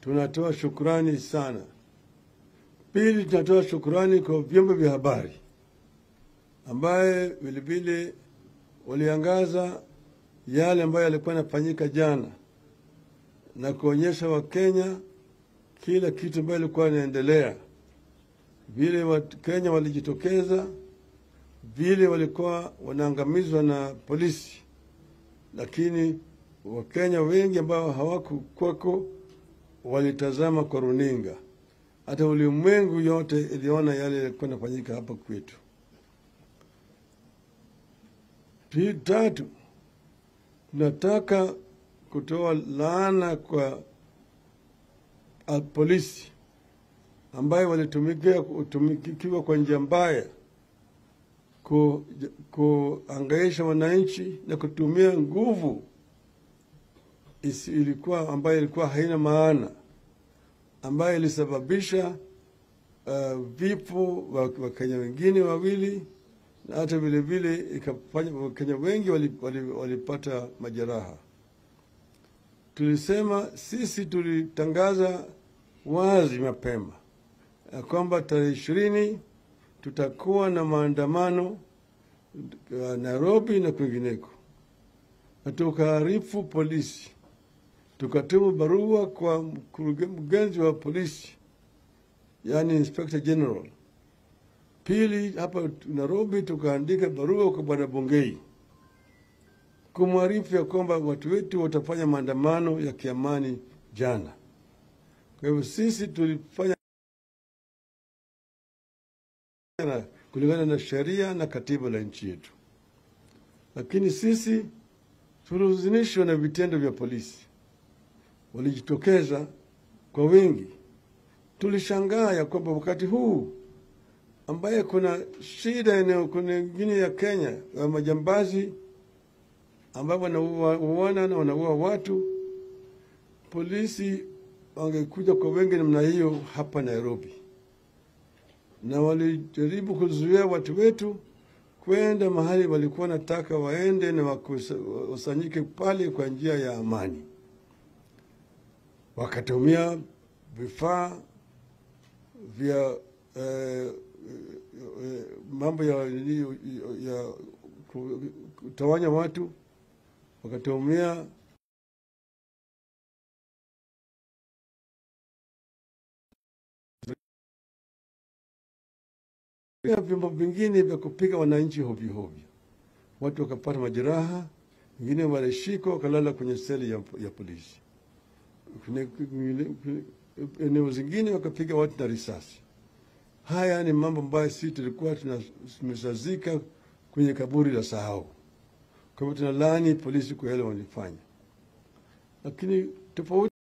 tunatoa shukrani sana. Pili, tunatoa shukrani kwa vyombo vya habari ambaye vilevile waliangaza yale ambayo yalikuwa yanafanyika jana na kuonyesha Wakenya kila kitu ambayo ilikuwa inaendelea, vile Wakenya walijitokeza, vile walikuwa wanaangamizwa na polisi, lakini Wakenya wengi ambao hawakukwako walitazama kwa runinga. Hata ulimwengu yote iliona yale yalikuwa yanafanyika hapa kwetu. Pili, tatu, tunataka kutoa laana kwa a, polisi ambayo walitumikia kutumikiwa kwa njia mbaya ku, kuangaisha wananchi na kutumia nguvu isi, ilikuwa ambayo ilikuwa haina maana ambayo ilisababisha uh, vifo wa Wakenya wengine wawili na hata vile vile ikafanya Wakenya wengi walipata wali, wali majeraha. Tulisema sisi tulitangaza wazi mapema ya kwamba tarehe ishirini tutakuwa na maandamano Nairobi na kwingineko, na tukaarifu polisi, tukatuma barua kwa mkurugenzi wa polisi, yani Inspector General. Pili, hapa Nairobi tukaandika barua kwa bwana Bungei kumwarifu ya kwamba watu wetu watafanya maandamano ya kiamani jana. Kwa hivyo sisi tulifanya kulingana na sheria na katiba la nchi yetu, lakini sisi tulihuzunishwa na vitendo vya polisi. Walijitokeza kwa wingi. Tulishangaa ya kwamba wakati huu ambaye kuna shida eneo kuna ingine ya Kenya ya majambazi ambao wanauana na wanaua watu, polisi wangekuja kwa wengi namna hiyo hapa Nairobi, na walijaribu kuzuia watu wetu kwenda mahali walikuwa nataka waende na wakusanyike pale kwa njia ya amani. Wakatumia vifaa vya eh, mambo ya, ya kutawanya watu wakatumia vyombo vingine vya kupiga wananchi hovyo hovyo. Watu wakapata majeraha, wengine walishikwa wakalala kwenye seli ya, ya polisi. Eneo zingine wakapiga watu na risasi. Haya ni mambo ambayo sisi tulikuwa tumesazika kwenye kaburi la sahau. Kwa hivyo tunalaani polisi kwa yale walifanya, lakini tofauti